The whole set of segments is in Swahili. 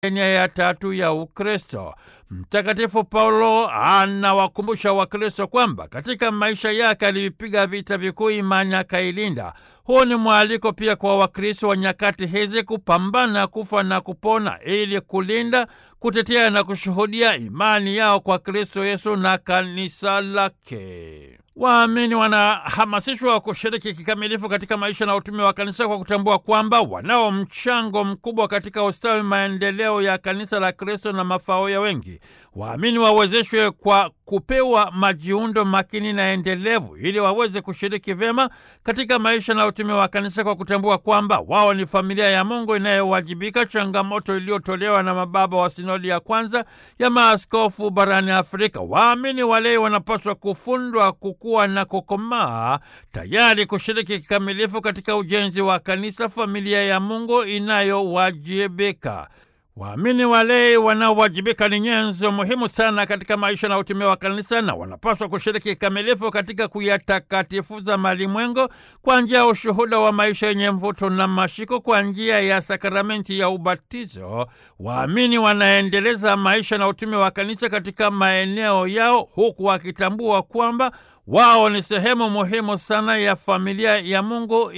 milenia ya tatu ya Ukristo. Mtakatifu Paulo anawakumbusha Wakristo kwamba katika maisha yake alivipiga vita vikuu, imani akailinda. Huu ni mwaliko pia kwa Wakristo wa nyakati hizi kupambana kufa na kupona ili kulinda, kutetea na kushuhudia imani yao kwa Kristo Yesu na kanisa lake. Waamini wanahamasishwa kushiriki kikamilifu katika maisha na utume wa kanisa kwa kutambua kwamba wanao mchango mkubwa katika ustawi, maendeleo ya kanisa la Kristo na mafao ya wengi. Waamini wawezeshwe kwa kupewa majiundo makini na endelevu ili waweze kushiriki vyema katika maisha na utume wa kanisa kwa kutambua kwamba wao ni familia ya Mungu inayowajibika, changamoto iliyotolewa na mababa wa sinodi ya kwanza ya maaskofu barani Afrika. Waamini walei wanapaswa kufundwa kukua na kukomaa, tayari kushiriki kikamilifu katika ujenzi wa kanisa, familia ya Mungu inayowajibika. Waamini walei wanaowajibika ni nyenzo muhimu sana katika maisha na utume wa kanisa na wanapaswa kushiriki kikamilifu katika kuyatakatifuza malimwengo kwa njia ya ushuhuda wa maisha yenye mvuto na mashiko. Kwa njia ya sakramenti ya ubatizo, waamini wanaendeleza maisha na utume wa kanisa katika maeneo yao, huku wakitambua kwamba wao ni sehemu muhimu sana ya familia ya Mungu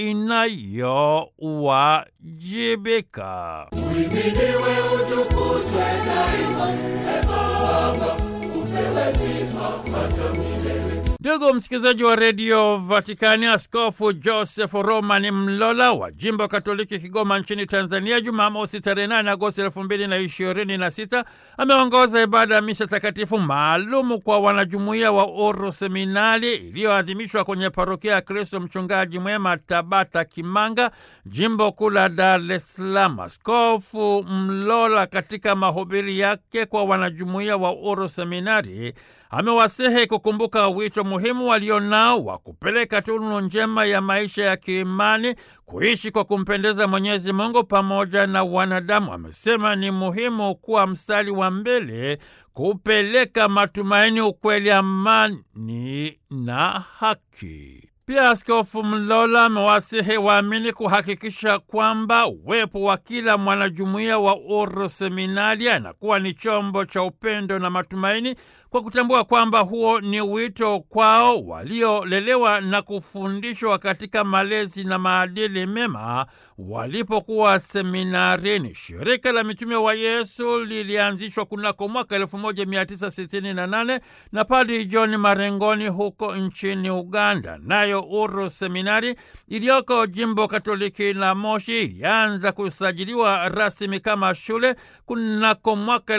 inayowajibika. Uhimidiwe, utukuzwe daima, e Baba, upewe sifa hata milele. Ndugu msikilizaji wa redio Vatikani, Askofu Joseph Roman Mlola wa jimbo Katoliki Kigoma nchini Tanzania, Jumamosi tarehe 8 Agosti elfu mbili na ishirini na sita ameongoza ibada ya misa takatifu maalumu kwa wanajumuiya wa Uru Seminari iliyoadhimishwa kwenye parokia ya Kristo Mchungaji Mwema, Tabata Kimanga, jimbo kuu la Dar es Salaam. Askofu Mlola katika mahubiri yake kwa wanajumuiya wa Uru Seminari amewasihi kukumbuka wito muhimu walionao wa kupeleka tunu njema ya maisha ya kiimani, kuishi kwa kumpendeza Mwenyezi Mungu pamoja na wanadamu. Amesema ni muhimu kuwa mstari wa mbele kupeleka matumaini, ukweli, amani na haki. Pia Askofu Mlola amewasihi waamini kuhakikisha kwamba uwepo wa kila mwanajumuiya wa Uru Seminari anakuwa ni chombo cha upendo na matumaini, kwa kutambua kwamba huo ni wito kwao waliolelewa na kufundishwa katika malezi na maadili mema walipokuwa seminarini. Shirika la Mitume wa Yesu lilianzishwa kunako mwaka 1968 na Padri John Marengoni huko nchini Uganda. Nayo Uru Seminari iliyoko jimbo Katoliki la Moshi ilianza kusajiliwa rasmi kama shule kunako mwaka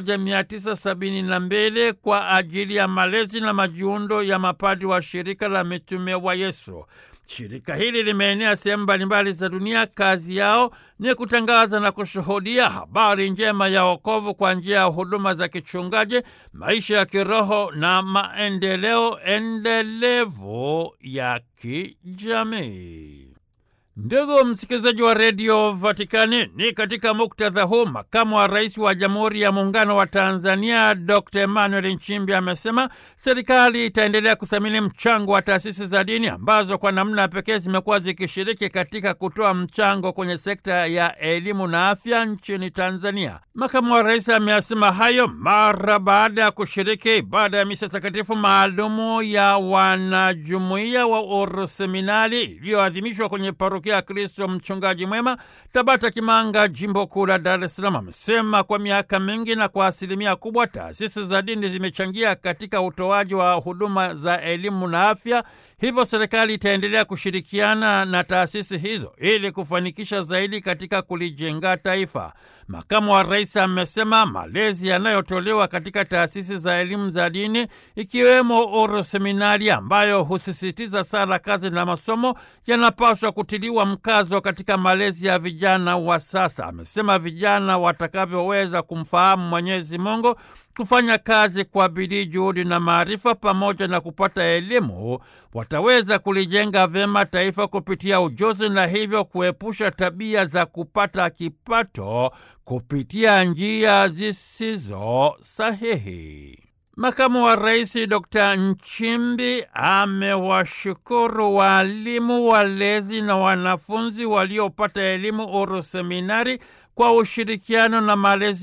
1972 kwa ajili ya malezi na majiundo ya mapadri wa shirika la Mitume wa Yesu. Shirika hili limeenea sehemu mbalimbali za dunia. Kazi yao ni kutangaza na kushuhudia habari njema ya wokovu kwa njia ya huduma za kichungaji, maisha ya kiroho na maendeleo endelevu ya kijamii. Ndugu msikilizaji wa redio Vatikani, ni katika muktadha huu makamu wa rais wa Jamhuri ya Muungano wa Tanzania Dr Emmanuel Nchimbi amesema serikali itaendelea kuthamini mchango wa taasisi za dini ambazo kwa namna pekee zimekuwa zikishiriki katika kutoa mchango kwenye sekta ya elimu na afya nchini Tanzania. Makamu wa rais ameyasema hayo mara baada ya kushiriki ibada ya misa takatifu maalumu ya wanajumuiya wa Uru Seminari iliyoadhimishwa kwenye parokia ya Kristo Mchungaji Mwema, Tabata Kimanga, jimbo kuu la Dar es Salaam. Amesema kwa miaka mingi na kwa asilimia kubwa taasisi za dini zimechangia katika utoaji wa huduma za elimu na afya, hivyo serikali itaendelea kushirikiana na taasisi hizo ili kufanikisha zaidi katika kulijenga taifa. Makamu wa rais amesema malezi yanayotolewa katika taasisi za elimu za dini ikiwemo Uru Seminari ambayo husisitiza sala, kazi na masomo yanapaswa kutiliwa mkazo katika malezi ya vijana wa sasa. Amesema vijana watakavyoweza kumfahamu Mwenyezi Mungu kufanya kazi kwa bidii, juhudi na maarifa, pamoja na kupata elimu, wataweza kulijenga vyema taifa kupitia ujuzi na hivyo kuepusha tabia za kupata kipato kupitia njia zisizo sahihi. Makamu wa Rais Dr. Nchimbi amewashukuru waalimu, walezi na wanafunzi waliopata elimu Uru Seminari kwa ushirikiano na malezi